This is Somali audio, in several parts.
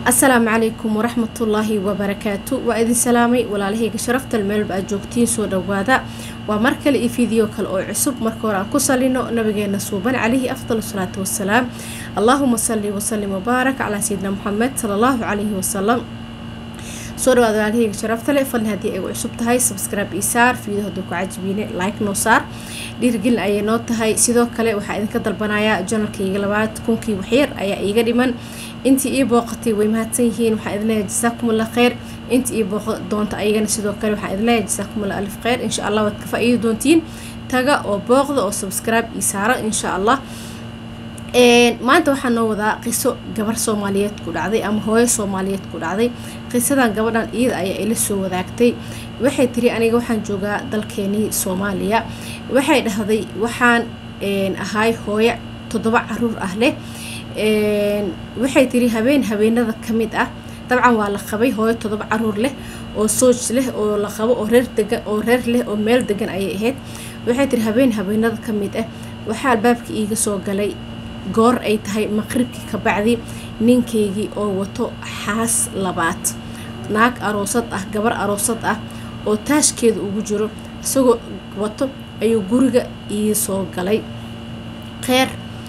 asalaamu calaykum waraxmatullaahi wabarakaatu waa idin salaamay walaalahayga sharaftal meelba aad joogtiin soo dhawaada waa mar kale iyo fiideo kale oo cusub marka hore aan ku salino nabigeena suuban calayhi afdal salaatu wasalaam allaahuma salli wasalim wabaarak calaa sayidina muxamed sala allahu calayhi wasalam soo dhawaada walaalahayga sharaftale fadlan haddii ay cusub tahay subscribe ii saar fiideo hadduu ku cajibiine like noo saar dhiirgelin ayay noo tahay sidoo kale waxaa idinka dalbanayaa janalkayga labaad kunkii waxyar ayaa iiga dhiman intii ii booqatay way mahadsan yihiin waxaa idin leeyahay jasaakumullah kheyr intii ii booqa doonta ayagana sidoo kale waxaa idin leeyahay jasaakumullah alif kheyr insha allah waad ka faa-iidi doontiin taga oo booqda oo subscribe ii saara insha allah maanta waxaa noo wadaa qiso gabar soomaaliyeed ku dhacday ama hooyo soomaaliyeed ku dhacday qisadan gabadhan iyada ayaa ila soo wadaagtay waxay tiri aniga waxaan joogaa dalkeenii soomaaliya waxay dhahday waxaan ahay hooyo toddoba caruur ah leh waxay tiri habeen habeenada ka mid ah dabcan waa la qabay hooyo toddoba caruur leh oo sooj leh oo la qabo oo reer degan oo reer leh oo meel degan ayay ahayd waxay tiri habeen habeenada ka mid ah waxaa albaabka iiga soo galay goor ay tahay maqribkii ka bacdi ninkaygii oo wato xaas labaad naag aroosad ah gabar aroosad ah oo taashkeeda ugu jiro isagoo wato ayuu guriga ii soo galay kheer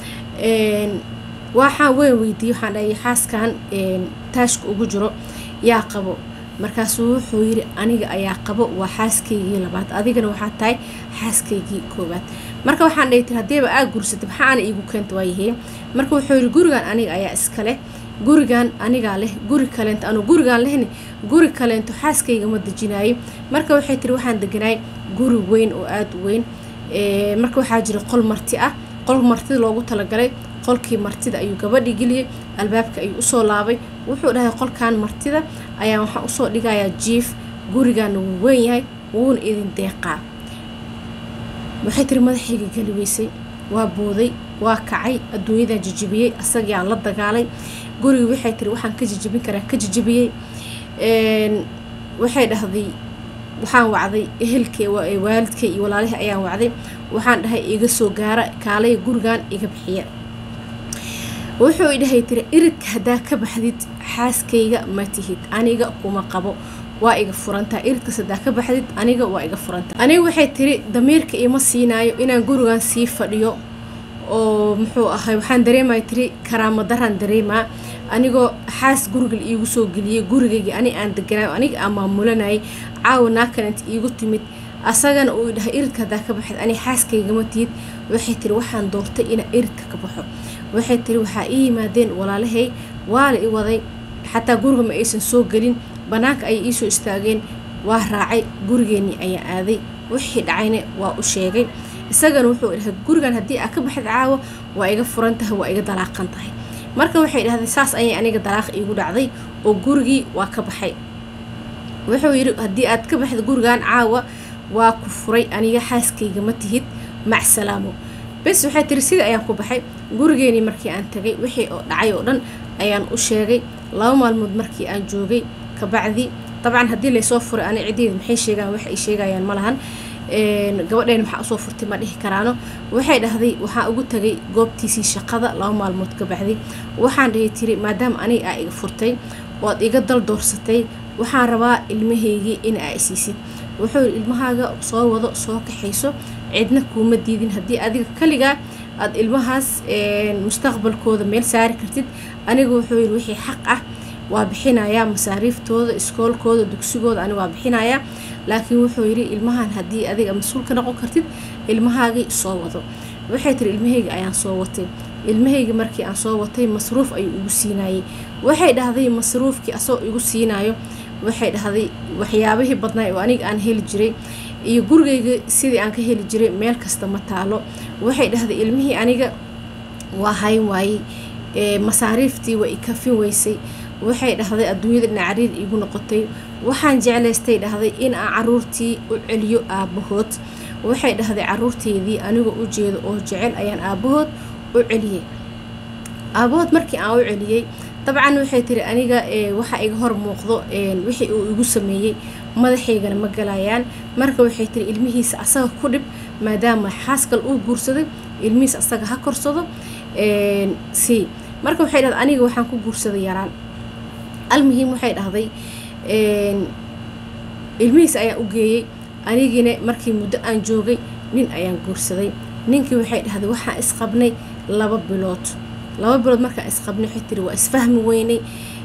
waxaan weyn weydiiyey waxaan dhahay xaaskan taashka ugu jiro yaa qabo markaasuu wuxuu yidhi aniga ayaa qabo waa xaaskaygii labaad adigana waxaa tahay xaaskaygii koowaad marka waxaan dhahay tir haddiiba aa gursatay maxaa ana iigu keenta waayahee marka wuxuu yidhi gurigan aniga ayaa iska leh gurigan anigaa leh guri kaleento anu gurigaan lehni guri kaleento xaaskayga ma dejinaayay marka waxay tiri waxaan deganaay guri weyn oo aada u weyn marka waxaa jira qol marti ah qol martida loogu talagalay qolkii martida ayuu gabadhii geliyey albaabka ayuu usoo laabay wuxuu dhahay qolkan martida ayaa waxaan usoo dhigayaa jiif gurigaana wuu weyn yahay wuuna idin deeqaa waxay tiri madaxayga geli weysay waa booday waa kacay adduunyadan jijibiyey asagiaan la dagaalay gurigi waxay tiri waxaan ka jijibin karaa ka jijibiyey waxay dhahday waxaan wacday ehelkee waalidkay iyo walaalihii ayaan wacday waxaan dhahay iga soo gaara kaalay gurigan iga bixiya wuxuu idhahay tiri iridka haddaa ka baxdid xaaskayga ma tihid aniga kuma qabo waa iga furantaa iridkas haddaa ka baxdid aniga waa iga furantaa aniga waxay tiri damiirka ima siinaayo inaan gurigan sii fadhiyo oo muxuu ahay waxaan dareemaya tiri karaamo daraan dareemaa anigoo xaas guriga la iigu soo geliyey gurigaygii ani aan deganaayo aniga aan maamulanayay caawa naakananta iigu timid asagana uu dhahay iridka haddaa ka baxid ani xaaskaygama tihid waxay tiri waxaan doortay inaan iridka ka baxo waxay tiri waxaa ii yimaadeen walaalahay waa la i waday xataa guriga ma aysan soo gelin bannaanka ayay iisoo istaageen waa raacay gurigeenii ayaa aaday wixii dhacayna waa u sheegay isagana wuxuu dhahay gurigan haddii aa ka baxid caawa waa iga furan tahay waa iga dalaaqan tahay marka waxay dhahday saas ayay aniga dalaaq iigu dhacday oo gurigii waa ka baxay wuxuu yidhi haddii aad ka baxid gurigan caawa waa ku furay aniga xaaskayga ma tihid macsalaamo bes waxay tiri sidii ayaan ku baxay gurigeenii markii aan tagay wixii oo dhacay oo dhan ayaan u sheegay laba maalmood markii aan joogay kabacdi dabcan haddii laysoo furay ani ciddeeda maxay sheegaan wax ay sheegayaan ma lahan gabadheen maxaa usoo furtay ma dhihi karaano waxay dhahday waxaan ugu tagay goobtiisii shaqada laba maalmood ka baxday waxaan dhahay tiri maadaama aniga aa iga furtay oad iga dal doorsatay waxaan rabaa ilmahaygii in aa isiisid wuxuu yidhi ilmahaaga soo wado soo kaxayso cidna kuuma diidin haddii adiga kaligaa aada ilmahaas mustaqbalkooda meel saari kartid aniga wuxuu yidhi wixii xaq ah waa bixinayaa masaariiftooda iskoolkooda dugsigooda ani waa bixinayaa laakiin wuxuu yidhi ilmahan haddii adiga mas-uul ka noqon kartid ilmahaagii soo wado waxay tiri ilmahayga ayaan soo watay ilmahayga markii aan soo watay masruuf ayuu igu siinaayey waxay dhahday masruufkii asagoo igu siinaayo waxay dhahday waxyaabihii badnaay oo aniga aan heli jiray iyo gurigayga sidii aan ka heli jiray meel kasta ma taalo waxay dhahday ilmihii aniga waa hayn waayey masaariiftii waa ikafin weysay waxay dhahday adduunyada nacariir iigu noqotay waxaan jeclaystay dhahday in aan caruurtii u celiyo aabbahood waxay dhahday caruurteedii anigoo u jeedo oo jecel ayaan aabbahood u celiyey aabbahood markii aan u celiyey dabcan waxay tiri aniga waxa iga hor muuqdo wixii uu igu sameeyey madaxaygana ma galayaan marka waxay tiri ilmihiisa asaga ku dhib maadaama xaaskal uu guursaday ilmihiisa asaga ha korsado si marka waxay dhahda aniga waxaan ku guursaday yaraan almuhiim waxay dhahday ilmihiis ayaan u geeyey anigiina markii muddo aan joogay nin ayaan guursaday ninkii waxay dhahday waxaan isqabnay laba bilood laba bilood markaan isqabnay waxay tiri waa isfahmi weynay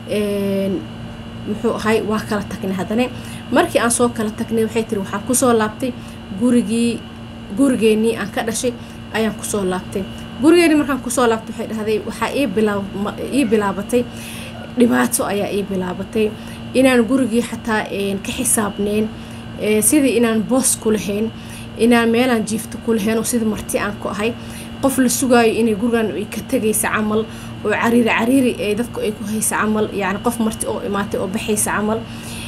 muxuu ahay waa kala tagnay haddana markii aan soo kala tagnay waxay tiri waxaan kusoo laabtay gurigii gurigeenii aan ka dhashay ayaan kusoo laabtay gurigeenii markaan kusoo laabtay waxay dhahday waxaa ii bilaabatay dhibaato ayaa ii bilaabatay inaan gurigii xataa ka xisaabneen sidii inaan boos ku lahayn inaan meelaan jiifto ku lahayn oo sidii marti aan ku ahay qof la sugaayo inay gurigan ay ka tegaysa camal oo cariiri cariiri ee dadku ay ku haysa camal yacni qof marti oo imaatay oo baxaysa camal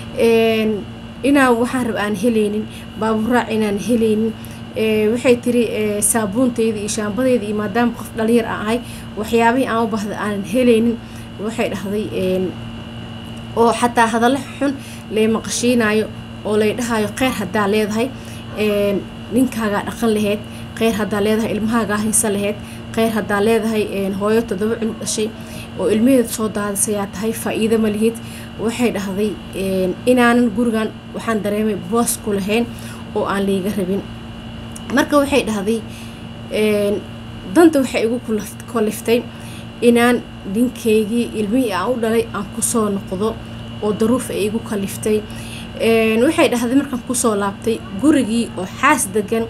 inaan waxaan rab aan helaynin baaburaac inaan helaynin waxay tiri saabuuntayda iyo shaambadayda iyo maadaama qof dhalinyar aan ahay waxyaabihii aan u baahda aanan helaynin waxay dhahday oo xataa hadallo xun lay maqashiinayo oo lay dhahayo kheyr haddaa leedahay ninkaagaa dhaqan laheyd kheyr haddaa leedahay ilmahaagaa haysan laheyd kheyr haddaa leedahay hooyo toddoba cunug dhashay oo ilmaheeda soo daadisayaa tahay faa-iido ma lihid waxay dhahday inaanan gurigan waxaan dareemay boos ku lahayn oo aan layga rabin marka waxay dhahday danta waxay igu kaliftay inaan ninkaygii ilmihii aan u dhalay aan kusoo noqdo oo daruuf ay igu kaliftay waxay dhahday markaan kusoo laabtay gurigii oo xaas degan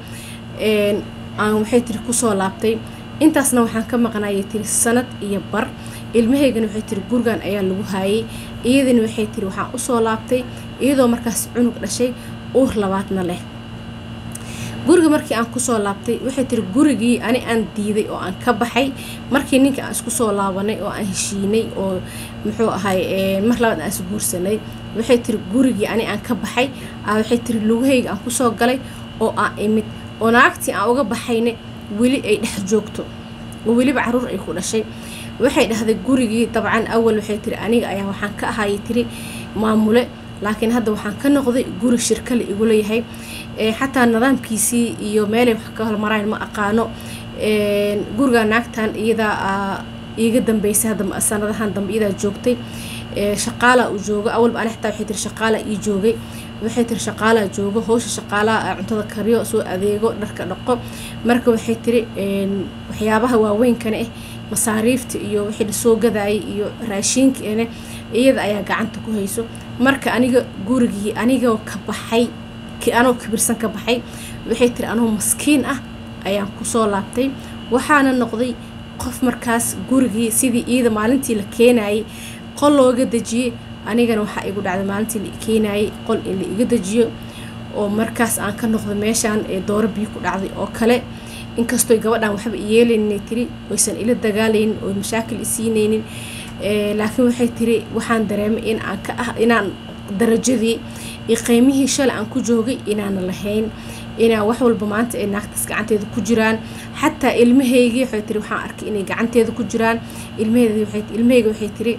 aan waxay tiri kusoo laabtay intaasna waxaan ka maqnayay tiri sanad iyo bar ilmahaygana waxay tiri gurigan ayaa lagu haayay iyadana waxay tiri waxaan usoo laabtay iyadoo markaas cunug dhashay uur labaadna leh guriga markii aan kusoo laabtay waxay tiri gurigii ani aan diiday oo aan ka baxay markii ninka aan isku soo laabanay oo aan heshiinay oo muxuu ahay mar labaad aan isguursanay waxay tiri gurigii ani aan ka baxay waxay tiri lugahayga aan kusoo galay oo aan imid oo naagtii aan uga baxayna weli ay dhex joogto oo weliba caruur ay ku dhashay waxay dhahday gurigii dabcan awal waxay tiri aniga ayaa waxaan ka ahayay tiri maamule laakiin hadda waxaan ka noqday guri shirkale igula yahay xataa nidaamkiisii iyo meelay wax ka hormaraan ma aqaano guriga naagtan iyadaa iiga dambeysay hadda sanadahan dambe iyadaa joogtay shaqaalaa uu joogo awalba ani xataa waxay tiri shaqaalaa ii joogay waxay tiri shaqaalaa joogo howsha shaqaalaha cuntada kariyo soo adeego dharka dhaqo marka waxay tiri waxyaabaha waaweynkana ah masaariifta iyo wixii lasoo gadaayay iyo raashiinkaene iyada ayaa gacanta ku hayso marka aniga gurigii anigoo ka baxay anoo kibirsan ka baxay waxay tiri anoo maskiin ah ayaan kusoo laabtay waxaana noqday qof markaas gurigii sidii iyada maalintii la keenayay qol looga dejiyey anigana waxaa igu dhacday maalintii la keenayay qol in la iga dejiyo oo markaas aan ka noqdo meeshaan ee dooro biyo ku dhacday oo kale inkastoo gabadhan waxba yeelayninay tiri oysan ila dagaalaynin oo mashaakil isiinaynin laakiin waxay tiri waxaan dareemay in aan ka ah inaan darajadii iyo qiimihii shalay aan ku joogay inaana lahayn inaan wax walba maanta ay naagtaas gacanteeda ku jiraan xataa ilmahaygii waxay tiri waxaan arkay inay gacanteeda ku jiraan ilmahayga waxay tiri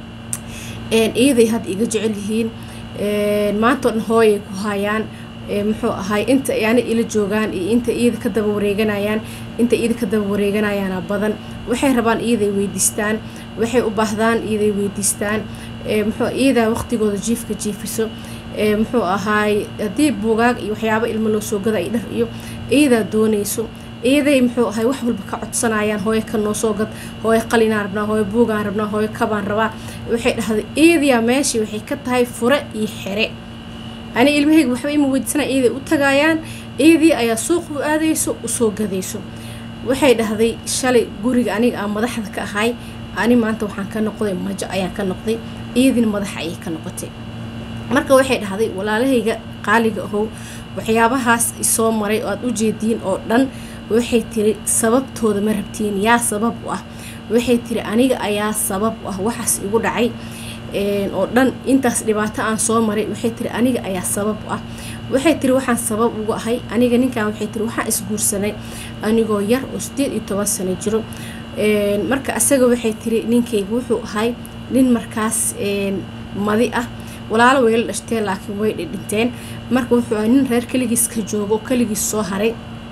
iyaday hadda iga jecel yihiin maantao dhan hooyay ku hayaan muxuu ahay inta yani ila joogaan iyo inta iyada ka daba wareeganayaan inta iyada ka daba wareeganayaana badan waxay rabaan iyaday weydiistaan waxay u baahdaan iyaday weydiistaan muxuu iyadaa waqtigooda jiifka jiifiso muxuu ahaay haddii buugaag iyo waxyaaba ilmo loo soo gada iyo dhar iyo iyadaa doonayso iyaday muxuu ahay wax walba ka codsanayaan hooyo ka noo soo gad hooyo qalinaan rabnaa hooyo buugaan rabnaa hooyo kabaan rabaa waxay dhahday iyadiyaa meeshii waxay ka tahay fure iyo xere ani ilmahayga waxba ima weydiisanaya iyaday u tagaayaan iyadii ayaa suuq u aadayso usoo gadayso waxay dhahday shalay guriga aniga aan madaxda ka ahay ani maanta waxaan ka noqday majo ayaan ka noqday iyadiina madaxa ayay ka noqotay marka waxay dhahday walaalahayga qaaliga ahow waxyaabahaas isoo maray oo aada u jeediin oo dhan waxay tiri sababtooda ma rabtiin yaa sabab u ah waxay tiri aniga ayaa sabab u ah waxaas igu dhacay oo dhan intaas dhibaato aan soo maray waxay tiri aniga ayaa sabab u ah waxay tiri waxaan sabab ugu ahay aniga ninkan waxay tiri waxaan isguursanay anigoo yar oo sideed iyo toban sano jiro marka asaga waxay tiri ninkayga wuxuu ahay nin markaas madi ah walaalo wayla dhashteen laakiin way dhidhinteen marka wuxuu ahay nin reer keligiis ka joogo oo keligiis soo haray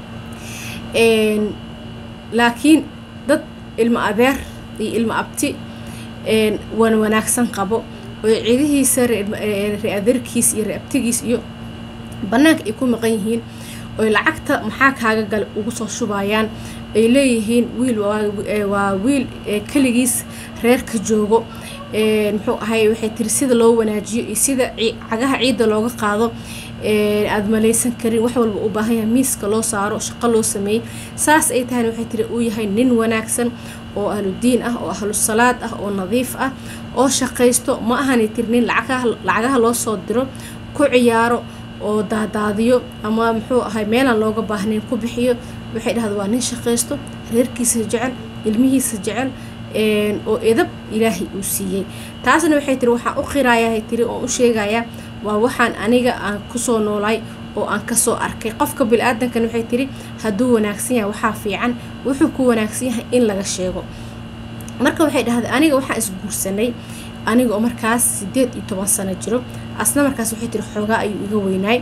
laakiin dad ilmo adeer iyo ilmo abti wan wanaagsan qabo oo cidihiisa re-adeerkiis iyo re-abtigiis iyo bannaanka ay ku maqan yihiin oy lacagta maxaa kaaga gale ugu soo shubayaan ay leeyihiin wiil waa wiil keligiis reerka joogo muxuu ahay waxay tiri sida loo wanaajiyo iyo sida cagaha ciidda looga qaado aada malaysan karin wax walba u baahan yahay miiska loo saaro shaqo loo sameeyey saas ay tahayna waxay tiri uu yahay nin wanaagsan oo ahludiin ah oo ahlu salaad ah oo nadiif ah oo shaqaysto ma ahanay tiri nin lacagaha loo soo diro ku ciyaaro oo daadaadiyo ama muxuu ahay meelaan looga baahnayn ku bixiyo waxay dhahda waa nin shaqaysto reerkiisa jecel ilmihiisa jecel oo edab ilaahay uu siiyey taasna waxay tiri waxaan u qiraayahay tiri oon u sheegayaa waa waxaan aniga aan kusoo noolaay oo aan kasoo arkay qofka bili-aadankan waxay tiri hadduu wanaagsan yahay waxaa fiican wuxuu ku wanaagsan yahay in laga sheego marka waxay dhahday aniga waxaan isguursanay aniga oo markaas sideed iyo toban sano jiro asna markaas waxay tiri xoogaa ayuu iga weynaay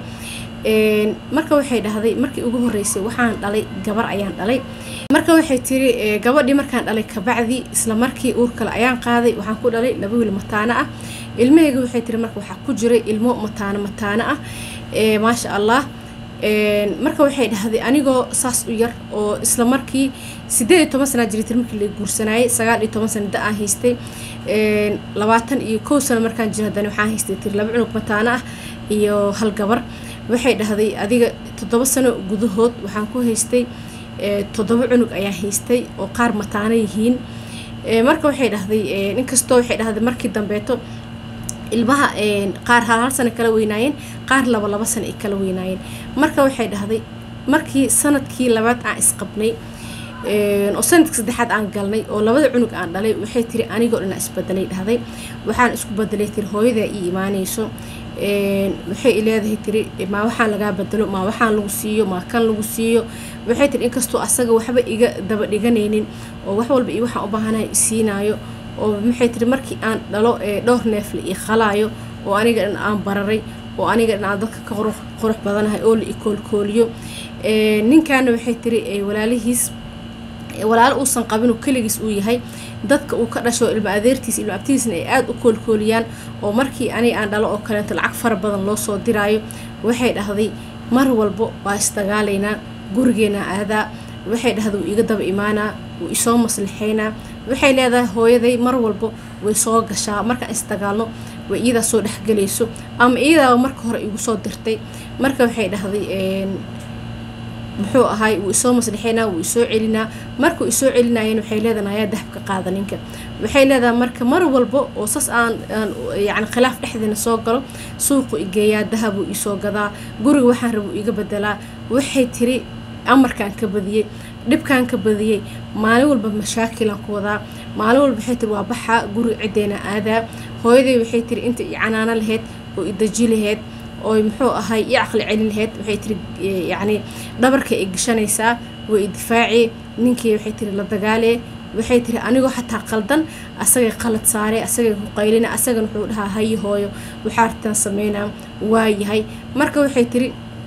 marka waxay dhahday markii ugu horeysay waxaan dhalay gabar ayaan dhalay marka waxay tiri gabadhii markaan dhalay kabacdi isla markii uur kale ayaan qaaday waxaan ku dhalay laba wiil mataano ah ilmahayga waxay tiri marka waxaa ku jiray ilmo mataano mataano ah maasha allah marka waxay dhahday anigoo saas u yar oo isla markii sideed iyo toban sanaa jiray tiri markii la guursanayay sagaal iyo toban sana da aan haystay labaatan iyo kow sano markaan jira haddana waxaan haystay tiri laba cunug mataano ah iyo hal gabar waxay dhahday adiga toddoba sano gudahood waxaan ku haystay toddoba cunug ayaan haystay oo qaar mataano yihiin marka waxay dhahday inkastoo waxay dhahday markii dambeeto ilmaha qaar hal hal sano kala weynaayeen qaar laba laba sano ay kala weynaayeen marka waxay dhahday markii sanadkii labaad aan isqabnay oo sanadkii saddexaad aan galnay oo labada cunug aan dhalay waxay tiri anigoo dhan isbedelay dhahday waxaan isku bedelay tiri hooyadaa ii imaanayso waxay leedahay tiri maa waxaan lagaa bedelo maa waxaan lagu siiyo maa kan lagu siiyo waxay tiri inkastoo asaga waxba iga daba dhiganaynin oo wax walba iyo waxaan u baahanahay isiinaayo oo maxay tiri markii aan dhalo dhowr neefle io qalaayo oo aniga dhan aan bararay oo aniga dhan aan dadka ka qurux badanahay oo la ikoolkooliyo ninkaana waxay tiri walaalihiis walaalo uusan qabinoo keligiis uu yahay dadka uu ka dhasho ilma adeertiis ilma abtidiisna ay aada u koolkooliyaan oo markii aniga aan dhalo oo kaleeto lacag fara badan loo soo diraayo waxay dhahday mar walbo waa isdagaalaynaa gurigeena aadaa waxay dhahday wuu iga daba imaanaa wuu isoo maslixaynaa waxay leedahay hooyaday mar walbo way soo gashaa markaan isdagaalno way iyadaa soo dhexgelayso ama iyadaaba marka hore igu soo dirtay marka waxay dhahday muxuu ahay wuu isoo maslixaynaa wuu isoo celinaa markuu isoo celinayeen waxay leedahay ayaa dahabka qaada ninka waxay leedahay marka mar walbo oo sas aan yani khilaaf dhexdeena soo galo suuqu igeeyaa dahabuu isoo gadaa guriga waxaan rabuu iga bedelaa waxay tiri amarkaan ka badiyey dhibkaan ka badiyey maalin walba mashaakilaan ku wadaa maalin walba waxay tiri waa baxaa guriga ciddeena aadaa hooyaday waxay tiri inta i canaano laheyd oo i daji laheyd oo muxuu ahay i caqli celin laheyd waxay tiri yacni dhabarka i gashanaysaa way i difaaci ninkii waxay tiri la dagaalee waxay tiri anigoo xataa qaldan asagay qalad saare asagay ku qaylina asagan wuxuu dhahaa hayi hooyo waxaa artaan sameynaa waa yahay marka waxay tiri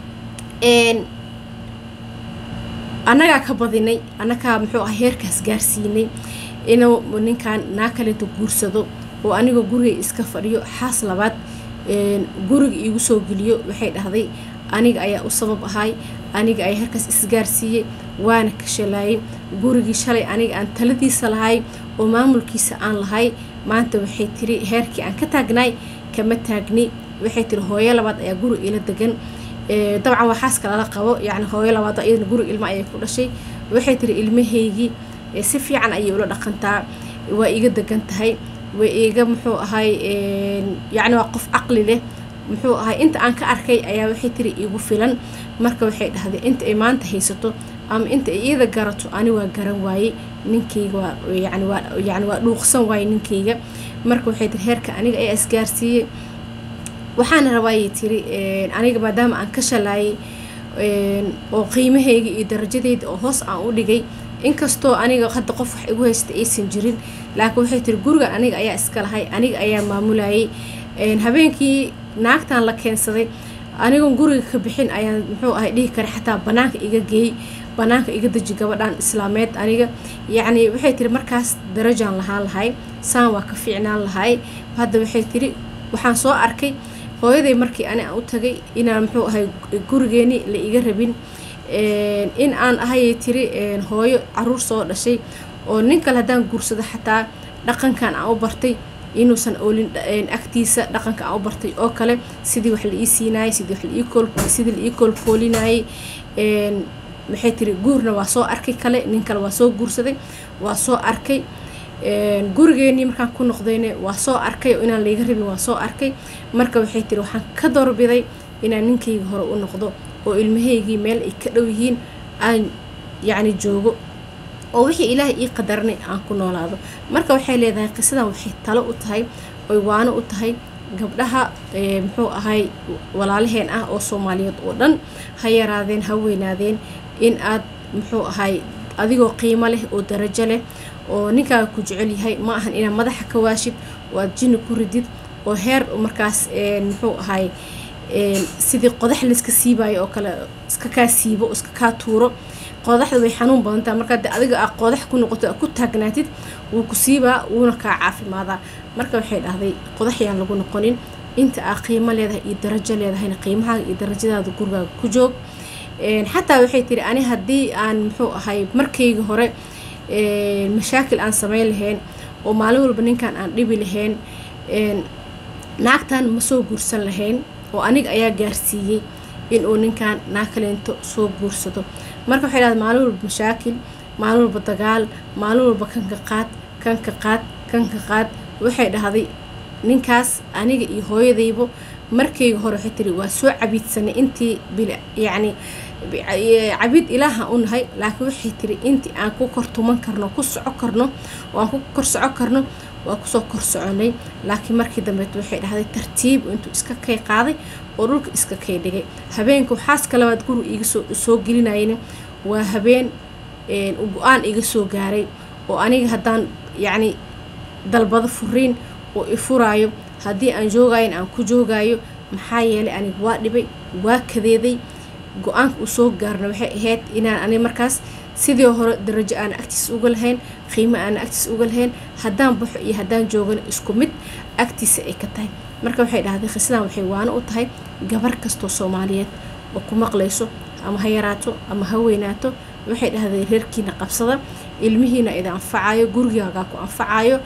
annagaa ka badinay annagaa muxuu ah heerkaas gaarsiinay inuu ninkan naa kaleeto guursado oo anigoo guriga iska fadhiyo xaas labaad guriga iigu soo geliyo waxay dhahday aniga ayaa u sabab ahay aniga ayaa heerkaas isgaarsiiyey waana ka shalaayay gurigii shalay aniga aan taladiisa lahay oo maamulkiisa aan lahay maanta waxay tiri heerkii aan ka taagnaay kama taagni waxay tiri hooyo labaad ayaa guriga ila degan dabcan waa xaaska lala qabo yani hooyo labaad iyadana guriga ilma ayay ku dhashay waxay tiri ilmahaygii si fiican ayay ula dhaqantaa waa iga degan tahay way iga muxuu ahay yacni waa qof caqli leh muxuu ahay inta aan ka arkay ayaa waxay tiri igu filan marka waxay dhahday inta ay maanta haysato ama inta ay iyada garato ani waa garan waayey ninkayga waa yani waa yani waa dhuuqsan waayey ninkayga marka waxay tiri heerka aniga ayaa isgaarsiiyey waxaana rabaayay tiri aniga maadaama aan ka shalaayay oo qiimahayga iyo darajadeyda oo hoos aan u dhigay inkastoo aniga hadda qof wax igu haysta aysan jirin laakiin waxay tiri gurigan aniga ayaa iska lahay aniga ayaa maamulayay habeenkii naagtan la keensaday anigoon guriga ka bixin ayaan muxuu ahay dhihi kara xataa banaanka iga geey banaanka iga deji gabadhan islaameed aniga yacni waxay tiri markaas darajaan lahaan lahay saan waa ka fiicnaan lahay hadda waxay tiri waxaan soo arkay hooyaday markii ani aan u tagay inaan muxuu ahay gurigeeni la iga rabin in aan ahayay tiri hooyo caruur soo dhashay oo nin kale haddaan guursado xataa dhaqankan aan u bartay inuusan oolin agtiisa dhaqanka aan u bartay oo kale sidii wax la ii siinaayay sidii wax sidii la ii koolkoolinayay maxay tiri guurna waa soo arkay kale nin kale waa soo guursaday waa soo arkay gurigeenii markaan ku noqdayne waa soo arkay oo inaan layga rabin waa soo arkay marka waxay tiri waxaan ka doorbiday inaan ninkayga hore u noqdo oo ilmahaygii meel ay ka dhow yihiin aan yacni joogo oo wixii ilaahay ii qadarnay aan ku noolaado marka waxay leedahay qisadan waxay talo u tahay oy waano u tahay gabdhaha muxuu ahay walaalaheen ah oo soomaaliyeed oo dhan ha yaraadeen ha weynaadeen in aad muxuu ahay adigoo qiimo leh oo darajo leh oo ninkaaga ku jecel yahay ma ahan inaad madaxa ka waashid oo aad jinni ku ridid oo heer markaas muxuu ahay sidii qodax layska siibayo oo kale iska kaa siibo iska kaa tuuro qodaxda way xanuun badantaa markaa de adiga aa qodax ku noqoto ku taagnaatid wuu ku siibaa wuuna kaa caafimaadaa marka waxay dhahday qodax yaan lagu noqonin inta aa qiimo leedahay iyo darajo leedahayna qiimahaaga iyo darajadaada gurigaaga ku joog xataa waxay tiri ani haddii aan muxuu ahay markayga hore mashaakil aan sameyn lahayn oo maalin walba ninkan aan dhibi lahayn naagtan ma soo guursan lahayn oo aniga ayaa gaarsiiyey inuu ninkan naag kaleento soo guursado marka waxay dhahday maalin walba mashaakil maalin walba dagaal maalin walba kanka qaad kanka qaad kanka qaad waxay dhahday ninkaas aniga iyo hooyadaybo markayga hore waxay tiri waa soo cabiidsanay intii bil yacni cabiid ilaaha u nahay laakiin waxay tiri intii aan ku kor tuman karno ku soco karno oo aan ku kor soco karno waa kusoo kor soconay laakiin markii dambeet waxay dhahday tartiib intuu iska kay qaaday oo dhulka iska kay dhigay habeenka waxaaska labaad guri iga soo soo gelinayna waa habeen go-aan iga soo gaaray oo aniga haddaan yacni dalbado furiin oo i furaayo haddii aan joogayan aan ku joogaayo maxaa yeelay aniga waa dhibay waa kadeeday go-aanka uu soo gaarna waxay ahayd inaan aniga markaas sidii hore darajo aana agtiisa uga lahayn qiimo aana agtiisa uga lahayn haddaan baxo iyo haddaan joogana isku mid agtiisa ay ka tahay marka waxay dhahday khisadan waxay waano u tahay gabar kastoo soomaaliyeed oo ku maqlayso ama ha yaraato ama ha weynaato waxay dhahday reerkiina qabsada ilmihiina ida anfacayo gurigaagaa ku anfacayo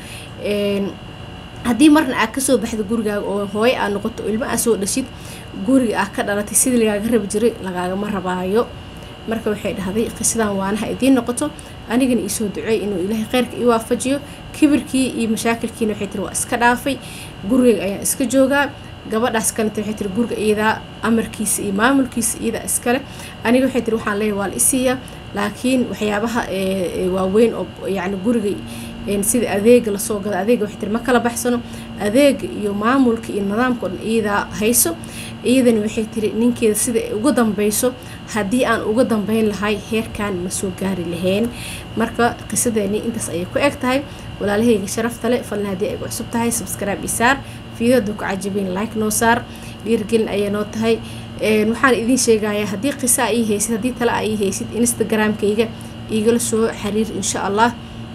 haddii marna aad kasoo baxda gurigaaga oo hooyo aad noqoto oo ilmo aad soo dhashid guriga aad ka dhalatay sidii lagaaga rabi jiray lagaagama rabaayo marka waxay dhahday qisadan waanaha idiin noqoto anigana iisoo duceey inuu ilaahay kheyrka ii waafajiyo kibirkii iyo mashaakilkiina waxay tiri waa iska dhaafay gurigayga ayaan iska joogaa gabadhaas kaleta waxay tiri guriga iyadaa amarkiisa iyo maamulkiisa iyadaa iskale aniga waxay tiri waxaan leeyahay waa la isiiyaa laakiin waxyaabaha waaweyn oo yacni guriga sida adeega lasoo gado adeega waxay tiri ma kala baxsano adeega iyo maamulka iyo nidaamka o dhan iyadaa hayso iyadani waxay tiri ninkeeda sida ay uga dambeyso haddii aan uga dambeyn lahay heerkan ma soo gaari lahayn marka qisadeeni intaas ayay ku eg tahay walaalahayga sharafta le falna haddii ay gu cusub tahay subscribe isaar fiidada ku cajabin like noo saar dhiirgelin ayay noo tahay waxaan idiin sheegayaa haddii qisa a ii haysid haddii tale a ii haysid instagramkayga igala soo xiriir insha allah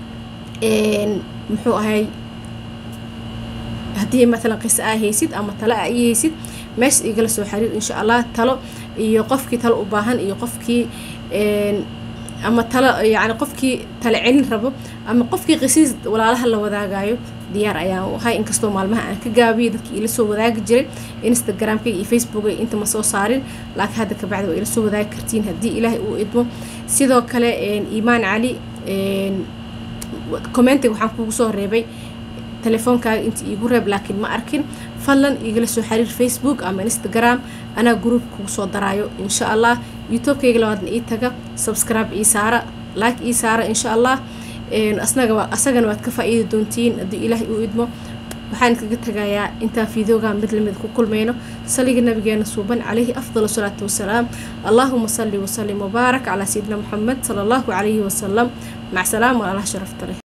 muxuu ahay haddii matalan qisa aa haysid ama tale a ii haysid meesha igala soo xiriir insha allah talo iyo qofkii talo u baahan iyo qofkii ama talo yani qofkii tale celin rabo ama qofkii qisiis walaalaha la wadaagayo diyaar ayaan u ahay inkastoo maalmaha aan ka gaabiyay dadkii ila soo wadaagi jiray instagramkayga iyo facebooka inta ma soo saarin laakiin hadda kabacdi waa ila soo wadaagi kartiin haddii ilaahay uu idmo sidoo kale iimaan cali commentiga waxaan kugu soo reebay telefoonkaaga inta iigu reeb laakiin ma arkin fadlan igala soo xiriir facebook ama instagram anaa gruub kugu soo daraayo insha allah youtubekayga labaadna ii taga subscribe ii saara like ii saara insha allah asnaga asagana waad ka faa-iidi doontiin haddii ilaahay uu idmo waxaan kaga tagayaa intaan fiidooga mid lamid ku kulmayno saliga nabigeena suuban calayhi afdal salaatu wasalaam allaahuma salli wasalim wabaarak calaa sayidina moxamed sala allahu calayhi wasalam mac salaam walaalaha sharafta leh